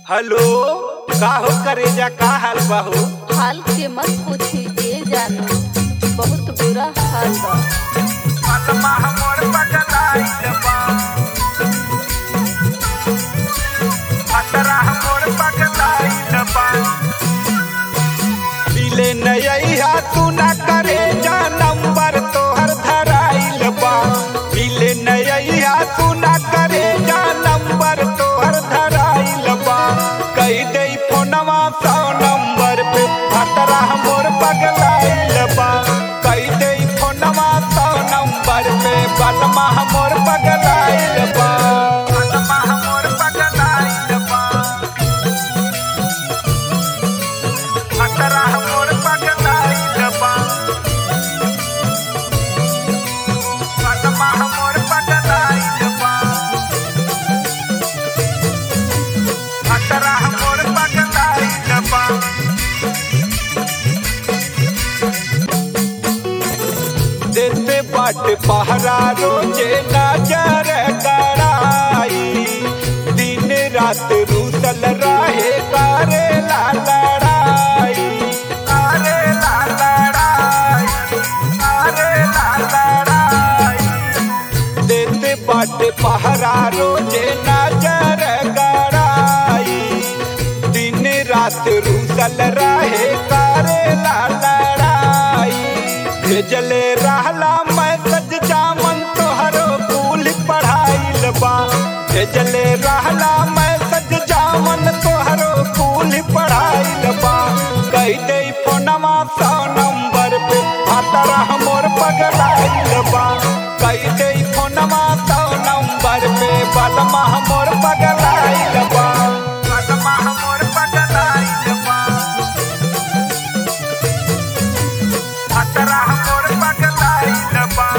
hello का हो करेजा का हाल बा हो हाल के मत पूछी ए जानू बहुत बुरा हाल बा आत्मा हमर पगलाइल बा अतरा हमर पगलाइल बा मिले नैया तू ना करे जा नंबर तोहर धराइल बा मिले नैया तू ना करे जा नंबर तोहर धराइल बा कई दे फोनवा सौ नंबर पे अतरा हमर पगलाइल बा कई दे फोनवा सौ नंबर पे बलमा हमर पगलाइल बा बलमा हमर पगलाइल बा अतरा हमर पगलाइल बा बलमा हमर पगलाइल बा अतरा हमर पगलाइल बा देते बाट पहरा रोजे नजर कराई दिन रात रूसल रहे करे ला लड़ाई करे ला लड़ाई करे ला लड़ाई देते बाट पहरा रोजे नजर कराई दिन रात रूसल रहे करे ला लड़ाई भेजले रहला मैसेज जामन तोहरो कुल पढ़ाइल बा भेजले रहला मैसेज जामन तोहरो कुल पढ़ाइल बा कह दे फोनवा सौ नंबर पे भातरा हमर पगलाइल बा कह दे फोनवा सौ नंबर पे बलमा हमर पगलाइल बा बलमा हमर पगलाइल बा अतरा हमर पगलाइल बा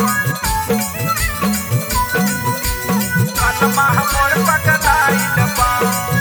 बलमा हमर पगलाइल बा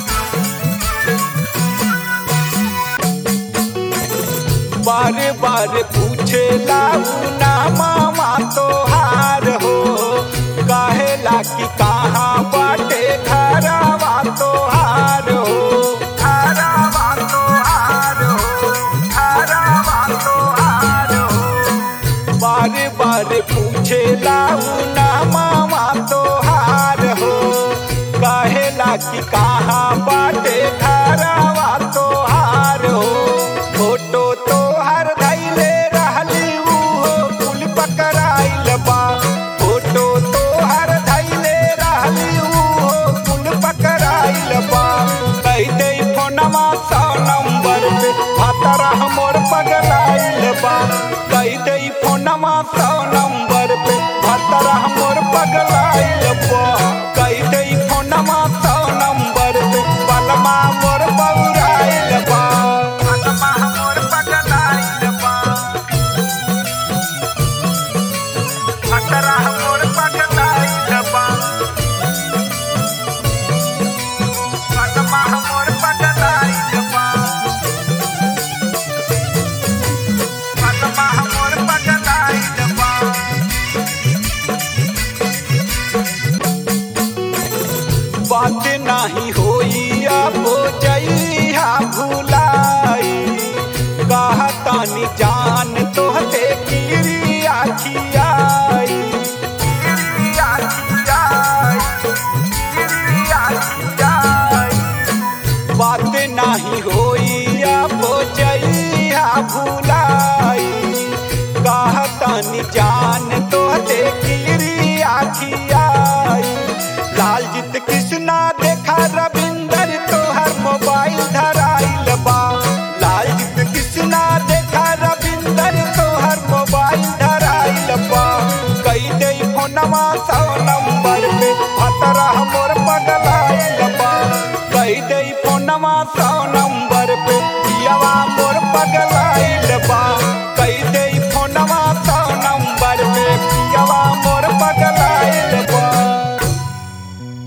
बारे बारे पूछे लाऊ ना मामा तोहार हो काहेला कि कहाँ बाटे घरवा तोहार हो घरवा तोहार हो घरवा तोहार हो बारे बारे पूछे लाऊ ना मामा तोहार हो काहेला कि कहाँ बाटे घरवा तोहार हो फोटो तोहर धैले रहली उहो कुल पकड़ाइल बा फोटो तोहर धैले रहली उहो कुल पकड़ाइल बा कह दे फोनवा सौ नंबर पे भातरा हमर पगलाइल बा कह दे फोनवा सौ नंबर पे भातरा हमर पगलाइल बा कह दे फोनवा सौ नंबर पे बलमा मोर बौराइल बा बलमा हमर पगलाइल बा भातरा